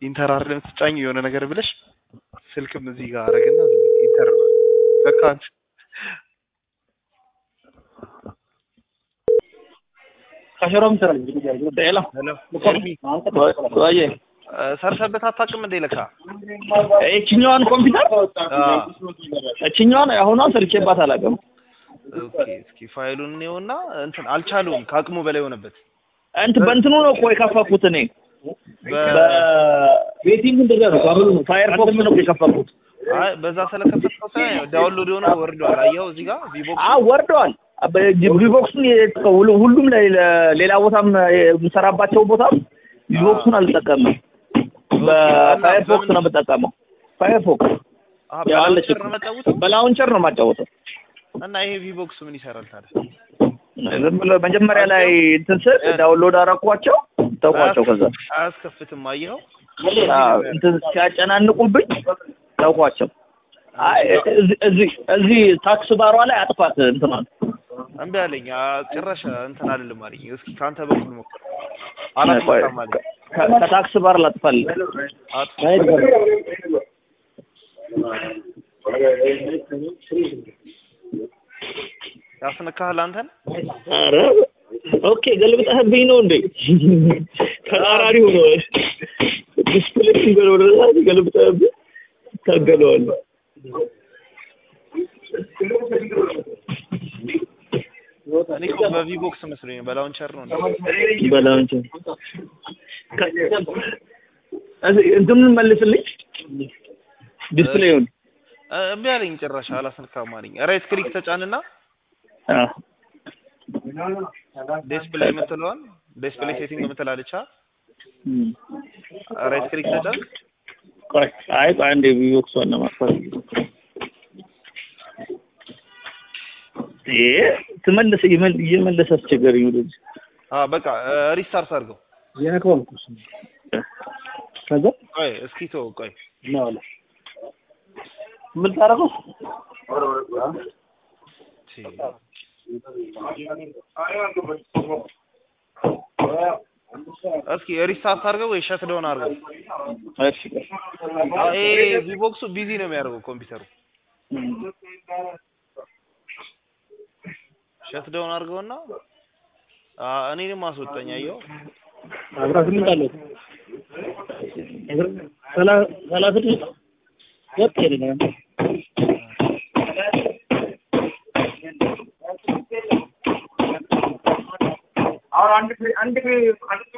ኢንተር አይደለም ስጫኝ የሆነ ነገር ብለሽ ስልክም እዚህ ጋር አረግና ኢንተር በቃ አንቺ ከሽሮም ስራል ሄሎ ወይ ሰርተበት አታውቅም እንዴ ለካ እችኛዋን ኮምፒውተር እችኛዋን አሁኗን ሰርቼባት አላውቅም። ኦኬ እስኪ ፋይሉን እኔውና እንትን አልቻለውም ከአቅሙ በላይ ሆነበት እንትን በእንትኑ ነው እኮ የከፈኩት እኔ በቤቲንግ እንደዛ ነው ባብሉ ነው ፋየርፎክስ ነው የከፈኩት። አይ በዛ ስለከፈትከው ሳይሆን ዳውንሎድ የሆነ ወርዷል። አየኸው እዚህ ጋር ቪቦክስ አዎ ወርደዋል። ቪቦክሱን ሁሉም ሌላ ቦታም የምሰራባቸው ቦታም ቪቦክሱን አልጠቀምም። በፋየርፎክስ ነው የምጠቀመው። ፋየርፎክስ ያው አለች እኮ። በላውንቸር ነው የማጫወተው። እና ይሄ ቪቦክስ ምን ይሰራል ታዲያ? ዝም ብሎ መጀመሪያ ላይ እንትን ስል ዳውንሎድ አደረኳቸው ተውኳቸው። ከዛ አያስከፍትም። አየኸው አዎ እንትን ሲያጨናንቁብኝ ተውኳቸው። አይ እዚህ እዚህ ታክስ ባሯ ላይ አጥፋት እንትኗን እምቢ አለኝ። ጭራሽ እንትን አይደለም አለኝ። እስኪ ከአንተ በኩል ሞክር። አላስመጣም አለኝ። ከታክስ ባር ላጥፋል። ያስነካሃል አንተን? ኧረ ኦኬ ገልብጠህብኝ ነው እንዴ? ተቃራኒ ሆኖ ዲስፕሌይ ሲበል ወደ ላይ ገልብጠህብኝ ታገለዋለህ። እኔ እኮ በቪቦክስ መስሎኝ ነው። በላውንቸር ነው እንዴ? በላውንቸር እንትኑን መልስልኝ ዲስፕሌዩን እምቢ አለኝ። ጭራሽ አላስነካም አለኝ። ራይት ክሊክ ተጫንና ዲስፕሌይ የምትለዋን ዲስፕሌይ ሴቲንግ የምትላለች ራይት ክሊክ ተጫን። ቆይ አይ ቆይ አንዴ ቪቦክሷን ለማጥፋት ይሄ ትመልስ እየመለሰ አስቸገረኝ ወደዚህ አዎ በቃ ሪስታርት አድርገው። የነካውን እኮ እሱን ከዛ ቆይ እስኪ ተው ቆይ ነው አለ ምን ታደርገው እስኪ ሪስታርት አድርገው ወይ ሸት ዳውን አድርገው። እሺ ይሄ ቪቦክሱ ቢዚ ነው የሚያደርገው ኮምፒውተሩ። ሸት ዳውን አድርገውና እኔንም አስወጣኝ። አየኸው አስራ ስምንት አለው ሰላሳ ስድስት ወጥ ሄደ और अंड अंड